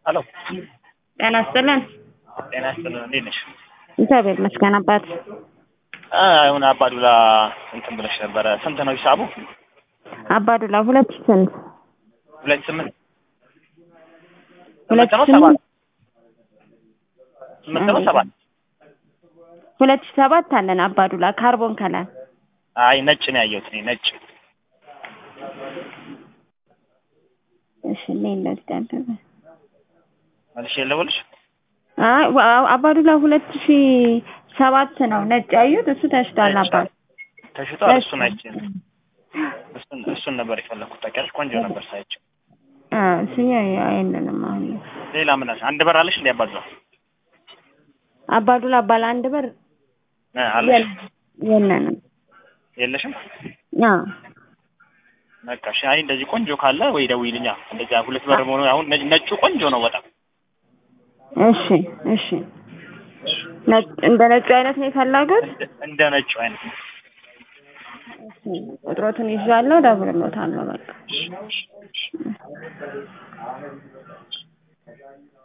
ሄሎ ጤና ይስጥልን። ጤና ይስጥልን። እንዴት ነሽ? እግዚአብሔር ይመስገን አባት። አሁን አባዱላ እንትን ብለሽ ነበረ። ስንት ነው ሂሳቡ? አባዱላ ሁለት ሺህ ስንት ሁለት ስምንት ሁለት ስምንት ነው ሺህ ሰባት ስምንት ነው ሰባት ሁለት ሺህ ሰባት አለን አባዱላ ካርቦን ከለር አይ ነጭ ነው ያየሁት እኔ ነጭ እሺ እኔ እንደዚህ መልሼ ልደውልሽ አይ ዋ- አባዱላ ሁለት ሺህ ሰባት ነው ነጭ ያዩት እሱ ተሽቷል አባት ተሽጧል እሱን አይቼ እሱን እሱን ነበር የፈለኩት ታውቂያለሽ ቆንጆ ነበር ሳይቸው አ እሱ አይነንም አሁን ሌላ ምን አለ አንድ በር አለሽ እንዴ አባዱላ አባዱላ ባለ አንድ በር እ አለሽ የለንም የለሽም አ በቃ እሺ አይ እንደዚህ ቆንጆ ካለ ወይ ደውይልኛ እንደዚህ ሁለት በር መሆኑ አሁን ነጭ- ነጩ ቆንጆ ነው በጣም እሺ እሺ ነጭ እንደ ነጩ አይነት ነው የፈለጉት እንደ- እንደ ነጩ አይነት ነው እሺ ቁጥሮትን ይዣለሁ እደውልልዎታለሁ በቃ